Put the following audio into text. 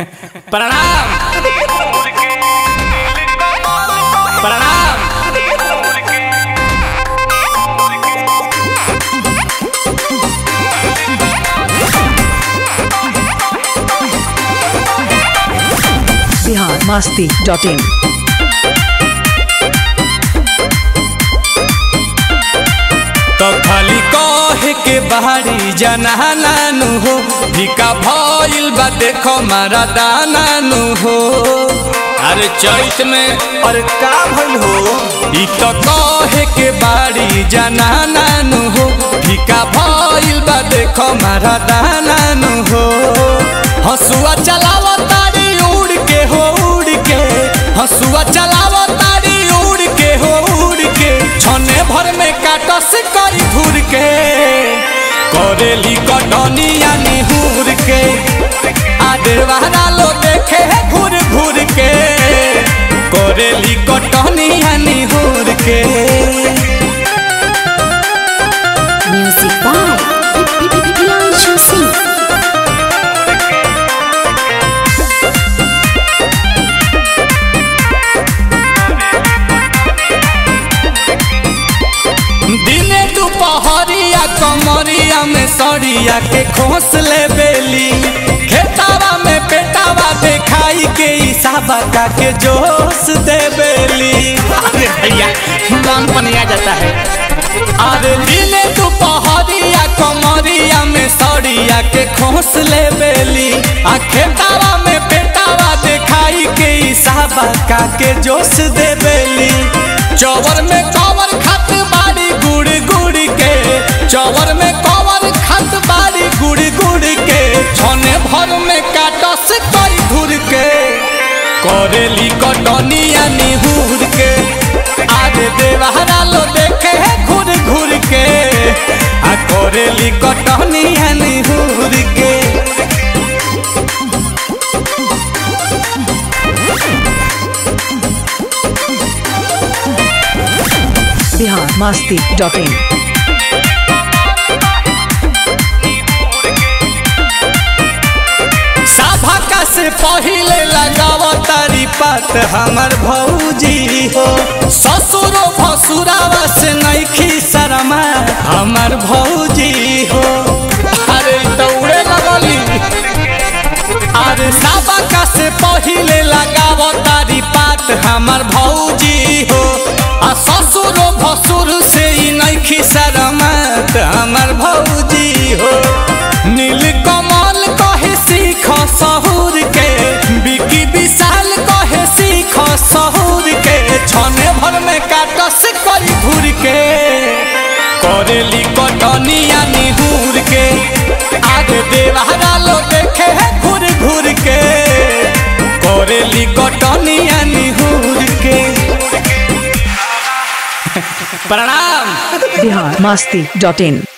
प्रणाम प्रणाम बिहार मस्ती dot in तो खाली कहे के बाहरी जनानु हो भिका भइल बा देखो मारा दानानु हो अरे चैत में अरे का भइल हो ई तो कहे के बाड़ी जनानु हो भिका भइल बा देखो मारा दानानु हो हसुआ चलाव तारी उड़ के हो उड़ के हसुआ चलाव तारी उड़ के हो उड़ के छने भर में काटस करी घूर के करेली कटनिया निहुर के आदेवारा लो देखे घूर घूर के करेली कटनिया निहुर के Music by Pianchu Singh. दिने दुपहरिया कमरिया में सड़िया के खोस ले बेली खेतावा में पेटावा देखाई के इसाबा का के जोश दे बेली अरे भैया मन पनिया जाता है अरे दिने दुपहरिया कमरिया में सड़िया के खोस ले बेली आ खेतावा में पेटावा देखाई के इसाबा का के जोश दे बेली चौवर में कवर खत बाड़ी गुड़ गुड़ के चौवर में कवर खत बाड़ी गुड़ गुड़ के छने भर में काटस कई धुर के करेली कटनिया निहुर के आज देवहरा लो देखे है घूर घूर के आ करेली कटनिया निहुर के बिहार मस्ती डॉट इन सभा से पहिले लगाव तारी पात हमर भौजी हो ससुरो भसुरावा से नैखी शरमा हमर भौजी हो अरे दौड़े लगली अरे सभा से पहिले लगाव तारी पात हमर भौजी हो आ ससुरो भसुर से ही नैखी शरमत हमर भौजी हो नील कमल कहे सीख सहूर के बिकी विशाल कहे सीख सहूर के छने भर में काटस करी घूर के करेली कटनिया निहूर के आगे देवहरा लो देखे है घूर घूर के करेली कटनिया निहूर के प्रणाम बिहार मस्ती डॉट इन